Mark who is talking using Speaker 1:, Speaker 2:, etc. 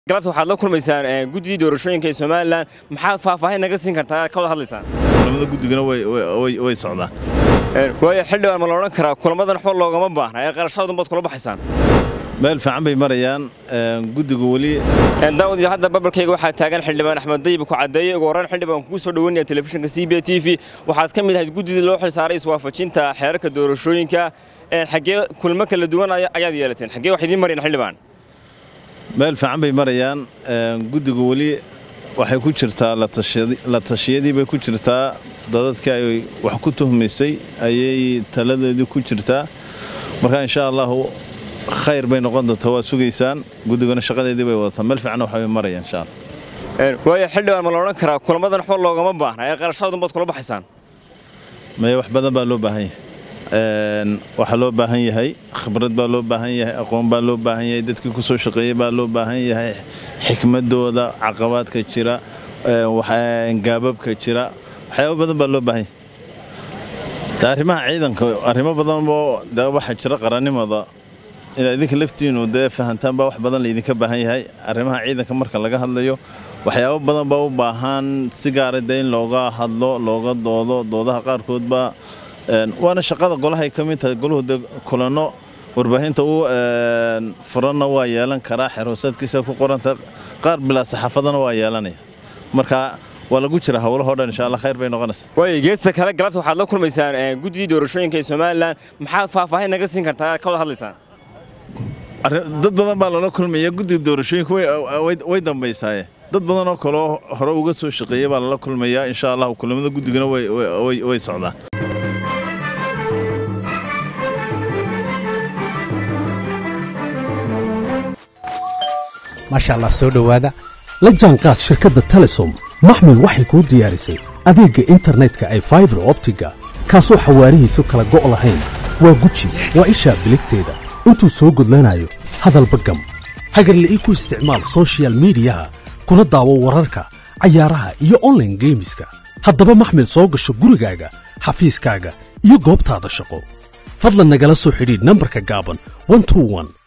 Speaker 1: galabta waxaad la kulmaysaan guddidii doorashooyinka ee somalilan maxaad faahfaahin naga siin kartaa ka wada hadlaysaan
Speaker 2: kulamada guddigana way socdaan
Speaker 1: waayo xildhibaan ma la odhan karaa kulamadan waxba loogama baahna ee qarashadoodan baad kula baxaysaan
Speaker 2: meel fiican bay marayaan guddigu weli
Speaker 1: daawad hadda babalkayga waxaa taagan xildhibaan axmed dayib ku caddeeyey ugu horreyn xildhibaan kugu soo dhoweynaya telefishinka c b t v waxaad ka mid ahayd guddidii loo xilsaaray iswaafajinta xeerarka doorashooyinka xaggee kulmo kala duwan ayaad yeelateen xaggee wax idiin marayaan xildhibaan
Speaker 2: meel fiican bay marayaan guddigu weli waxay ku jirtaa la tashiyadii bay ku jirtaa dadadkii ay wax ku tuhmaysay ayay taladoodii ku jirtaa marka insha allahu khayr bay noqon doontaa waa sugaysaan guddiguna shaqadeedii bay wadataa meel fiicanna waxbay marayaan insha allah
Speaker 1: waayo xildhibaan ma la odhan karaa kulamadan waxba loogama baahna ee qarashadoodan baad kula baxaysaan
Speaker 2: maya wax badan baa loo baahan yahay waxaa loo baahan yahay khibrad baa loo baahan yahay aqoon baa loo baahan yahay dadkii ku soo shaqeeyey baa loo baahan yahay xikmadooda caqabaadka jira gaababka jira waxyaaba badan baa loo baahan yahay arrimaha ciidanka arrimo badan oo de waxaa jira qarannimada inaad idinka laftiinu dee fahantaan baa wax badan laydinka baahan yahay arrimaha ciidanka marka laga hadlayo waxyaabo badan baa u baahan si gaara dee in looga hadlo looga doodo doodaha qaarkood baa waana shaqada golahay ka mid tahay goluhu de kulanno warbaahinta u furanna waa yeelan karaa xeroosaadkiisa ku qoranta qaar bilaa saxaafadana waa yeelanaya marka waa lagu jira howlahoo dhan insha allah khayr bay noqonaysaa
Speaker 1: waayo geesta kale galabta waxaad la kulmaysaan guddidii doorashooyinka ee somalilan maxaad faahfaahin naga siin kartaa ka wada hadlaysaan
Speaker 2: dad badan baa lala kulmaya guddiga doorashooyinka way dambaysaaye dad badan oo kaleo hore uga soo shaqeeyey baa lala kulmayaa insha allah kulamada guddigana way socdaan
Speaker 3: maasha allah soo dhowaada la jaanqaad shirkadda telesom maxmil waxay kuu diyaarisay adeegga internetka ay faibar optiga kaasoo xawaarihiisu kala go' lahayn waa guji waa ishaa biligteeda intuu soo gudlanayo hadalba gam hagarla'ii ku isticmaal sochial midiyaha kuna daawo wararka cayaaraha iyo onlaine geemiska haddaba maxmil soo gasho gurigaaga xafiiskaaga iyo goobtaada shaqo fadlan nagala soo xidhiidh nambarka gaaban